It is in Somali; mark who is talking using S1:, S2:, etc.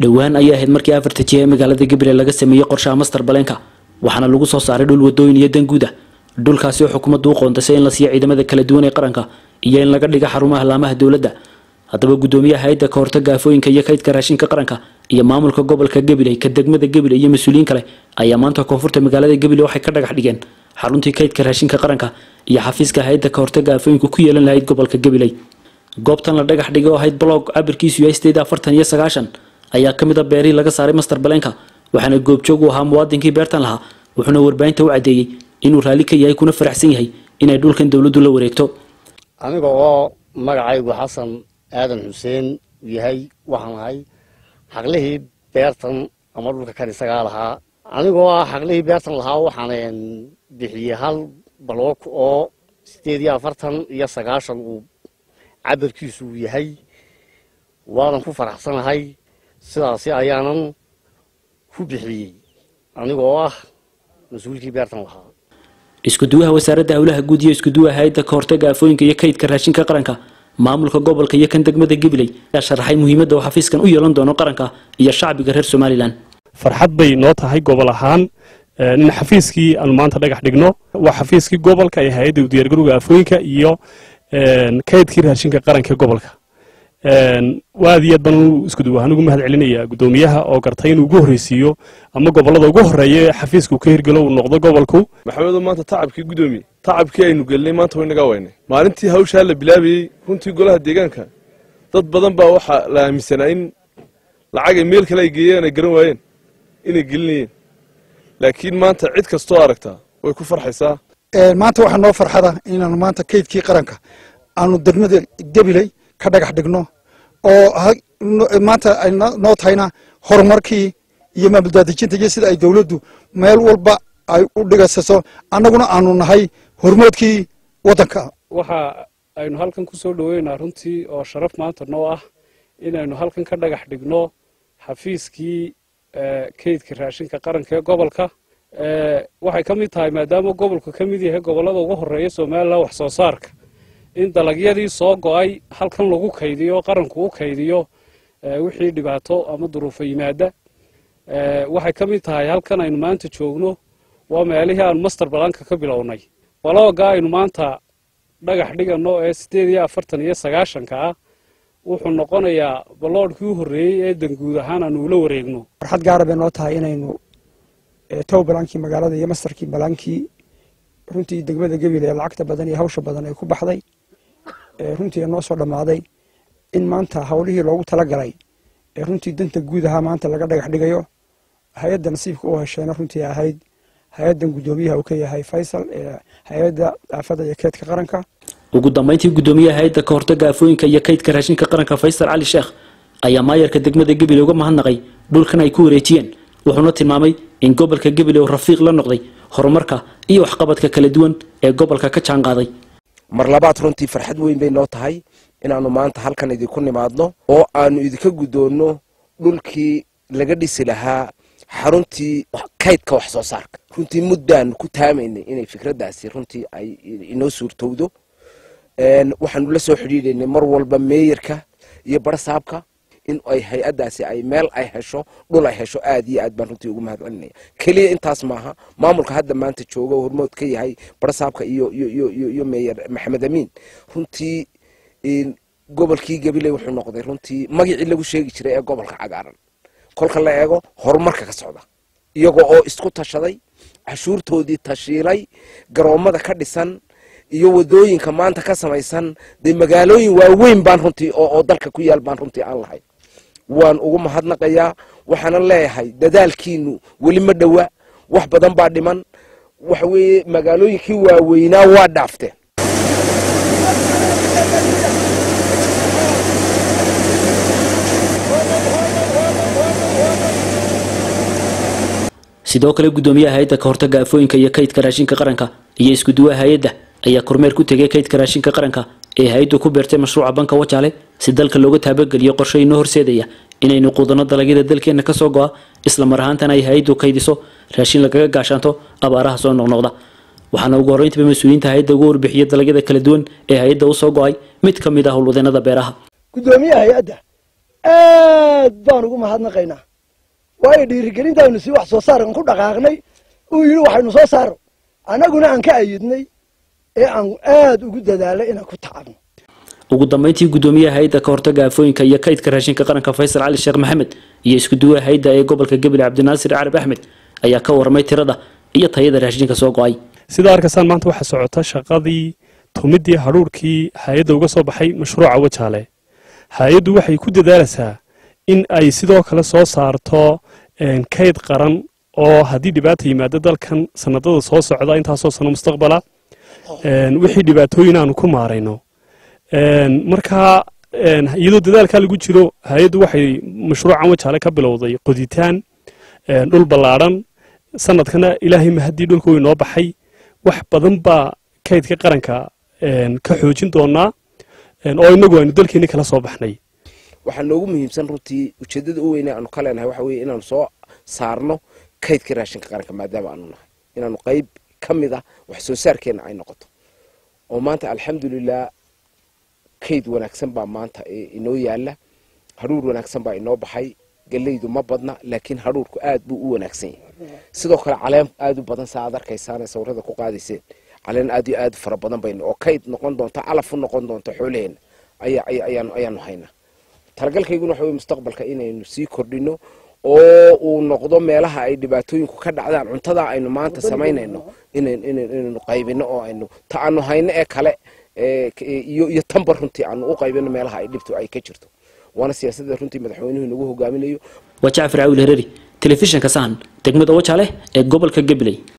S1: dhowaan ayay ahayd markii afarta jiha ee magaalada gabiley laga sameeyey qorshaha master baleenka waxaana lagu soo saaray dhul wadooyin iyo danguud ah dhulkaasi oo xukuumaddu u qoontasay in la siiyo ciidamada kala duwan ee qaranka iyo in laga dhiga xarumaha laamaha dowladda haddaba gudoomiyaha hay-adda ka hortaga aafooyinka iyo kaydka raashinka qaranka iyo maamulka gobolka gabiley ka degmada gabiley iyo mas-uuliyiin kale ayaa maanta koonfurta magaalada gabiley waxay ka dhagax dhigeen xaruntii kaydka raashinka qaranka iyo xafiiska hay-adda ka hortaga aafooyinka ku yeelan lahayd gobolka gabiley goobtan la dhagax dhigay oo ahayd blog cabirkiisu yahay sideed afartan iyo sagaashan ayaa ka mid a beerihii laga saaray master baleenka waxaana goobjoog u ahaa muwaadinkii beertan lahaa wuxuuna warbaahinta u caddeeyey inuu raalli ka yahay kuna faraxsan yahay inay dhulkan dowladdu la wareegto
S2: aniga oo magacaygu xasan aadan xuseen yahay waxaan ahay xaqlihii beertan ama dhulka kan isagaa lahaa anigoo ah xaqlihii beertan lahaa waxaan bixiyey hal baloog oo sideed iyo afartan iyo sagaashan uu cabirkiisu uu yahay waanan ku faraxsanahay sidaasi ayaanan ku bixiyey anigoo ah mas-uulkii beertan lahaa
S1: iskuduwaha wasaaradda howlaha guud iyo iskuduwaha hay-adda ka hortaga aafooyinka iyo kaydka raashinka qaranka maamulka gobolka iyo kan degmada gabiley ayaa sharaxay muhiimadda uu xafiiskan u yeelan doono qaranka iyo shacbiga reer somalilan
S3: farxad bay noo tahay gobol ahaan in xafiiskii aanu maanta dhagax dhigno waa xafiiskii gobolka ee hay-adda diyaargarowga aafooyinka iyo kaydkii raashinka qaranka ee gobolka aad iyo aad baan iskuduwahaan ugu mahad celinayaa guddoomiyaha oo gartay inuu ugu horreysiiyo ama gobollada ugu horreeya ee xafiiska uu ka hirgelo uu noqdo gobolku
S4: maxamedo maanta tacabkii guddoomiye tacabkii aynu gelinay maanta way naga waynay maalintii hawshaa la bilaabayey runtii golaha deegaanka dad badan baa waxaa la aaminsanaa in lacagay meel kale ay geeyeen ay garan waayeen inay gelinayeen laakiin maanta cid kastoo aragtaa way ku farxaysaa
S5: maanta waxaa noo farxada inaanu maanta kaydkii qaranka aanu degmada gabiley ka dhagax dhigno oo maanta ay noo tahayna horumarkii iyo maamuldaadejinta iyo sida ay dowladdu meel walba ay u dhigasaso annaguna aanu nahay hormoodkii waddanka
S3: waxa aynu halkan ku soo dhoweynaa runtii oo sharaf maanta noo ah inaynu halkan ka dhagax dhigno xafiiskii kaydka raashinka qaranka ee gobolka waxay ka mid tahay maadaama gobolku ka mid yahay gobollada ugu horreeya somalilan wax soo saarka in dalagyadii soo go'ay halkan lagu kaydiyo qaranku u kaydiyo wixii dhibaato ama duruufo yimaada waxay ka mid tahay halkan aynu maanta joogno waa meelihii aanu master balanka ka bilownay balooga aynu maanta dhagax dhigano ee sideed iyo afartan iyo sagaashanka ah wuxuu noqonayaa baloodhkii u horreeyey ee danguud ahaan aanu ula wareegno
S6: farxad gaara bay noo tahay inaynu tow balaankii magaalada iyo mastarkii balaankii runtii degmada gabil ee lacagta badan iyo hawsha badan ay ku baxday runtii noo soo dhammaaday in maanta hawlihii loogu talagalay ee runtii danta guud ahaa maanta laga dhagax dhigayo hay-adda nasiibka u hesheena runtii ahayd hay-addan guddoomiyaha uu ka yahay faysal ee hay-adda aafada iyo keedka qaranka
S1: ugu dambeyntii guddoomiyaha hay-adda ka hortaga aafooyinka iyo kaydka raashinka qaranka faysal cali sheekh ayaa maayarka degmada gabiley uga mahadnaqay dhulkan ay ku wareejiyeen wuxuuna tilmaamay in gobolka gabiley uu rafiiq la noqday horumarka iyo waxqabadka kala duwan ee gobolka ka jaan qaaday
S7: mar labaad runtii farxad weyn bay noo tahay inaannu maanta halkan idinku nimaadno oo aannu idinka guddoonno dhulkii laga dhisi lahaa xaruntii kaydka wax soo saarka runtii muddaannu ku taamaynay inay fikraddaasi runtii ay inoo suurtowdo waxaanu la soo xidhiidhaynay mar walba meeyarka iyo barsaabka in ay hay-addaasi ay meel ay hesho dhul ay hesho aad iyo aad baan runtii ugu mahad celinaya keliya intaas maaha maamulka hadda maanta jooga oo hormood ka yahay barsaabka iyo iyo meeyar maxamed amiin runtii gobolkii gabiley wuxuu noqday runtii magacii lagu sheegi jiray ee gobolka cagaaran kolka la eego horumarka ka socda iyagoo oo isku tashaday cashuurtoodii tashiilay garoommada ka dhisan iyo wadooyinka maanta ka samaysan dee magaalooyin waaweyn baan runtii oo dalka ku yaal baan runtii aan lahay waan ugu mahadnaqayaa waxaana leeyahay dadaalkiinu weli ma dhowa wax badan baa dhiman waxa weeye magaalooyinkii waaweynaa waa dhaafteen
S1: sidoo kale guddoomiyaha hay-adda ka hortaga aafooyinka iyo kaydka raashinka qaranka iyo iskuduwaha hay-adda ayaa kormeer ku tegay kaydka raashinka qaranka ee hay-addu ku beertay mashruuca banka wajaale si dalka looga taabageliyo qorshe inoo horseedaya inaynu quudanno dalagyada dalkeenna kasoo go-a isla mar ahaantana ay hay-addu kaydiso raashin lagaga gaashaanto abaaraha soo noqnoqda waxaana ugu horreyntiba mas-uuliyiinta hay-adda ugu warbixiyay dalagyada kala duwan ee hay-adda usoo go-ay mid ka mid ah howlwadeenada beeraha
S8: guddoomiyaha hay-adda aad baan ugu mahadnaqaynaa waayo dhiirigelintaaynu si wax soo saarkan ku dhaqaaqnay uu yidhi waxaynu soo saaro annaguna aan ka ayidnay ee aan aad ugu dadaalay inaan ku tacabno
S1: ugu dambeyntii guddoomiyaha hay-adda ka hortaga aafooyinka iyo kaydka raashinka qaranka faysal cali sheekh maxamed iyo iskuduwaha hay-adda ee gobolka gabiley cabdinaasir carab axmed ayaa ka warramay tirada iyo tayada raashinka soo go-ay
S3: sidaa arkaysaan maanta waxaa socota shaqadii tumidii hadhuurkii hay-adda uga soo baxay mashruuca wajaale hay-addu waxay ku dadaalaysaa in ay sidoo kale soo saarto kayd qaran oo haddii dhibaata yimaado dalkan sanadada soo socda intaasoo sano mustaqbala wixii dhibaatooyin aanu ku maarayno markaa iyadoo dadaalkaa lagu jiro hay-addu waxay mashruucan wajaale ka bilowday qoditaan dhul ballaadhan sanadkana ilaahay mahadii dhulka way noo baxay wax badan baa kaydka qaranka ka xoojin doonaa oo inagu aynu dalkeeni kala soo baxnay
S7: waxaa noogu muhiimsan runtii ujeedada u weyne aanu ka leenahay waxa weye inaanu soo saarno kaydka raashinka qaranka maadaama aanu nahay inaanu qayb ka mid ah wax soo saarkeena ay noqoto oo maanta alxamdulilah kayd wanaagsan baa maanta inoo yaala hadhuur wanaagsan baa inoo baxay galeydu ma badna laakiin hadhuurku aad buu u wanaagsan yahay sidoo kale caleen aad u badan saa aad arkaysaan sawirada ku qaadayseen caleen aad iyo aad fara badan baynu oo kayd noqon doonta calaf u noqon doonta xoolaheena ayaanu ayaanu haynaa talagalkayguna waxa wey mustaqbalka inaynu sii kordhino oo uu noqdo meelaha ay dhibaatooyinku ka dhacdaan cuntada aynu maanta samaynayno inaynu qaybino oo aynu ta aanu hayno ee kale iyo iyo tanba runtii aanu u qaybino meelaha ay dhibtu ay ka jirto waana siyaasadda runtii madaxweynuhu nagu hogaaminayo
S1: waa jacfar caawil hereri telefishinka sahan degmada wajaale ee gobolka gabiley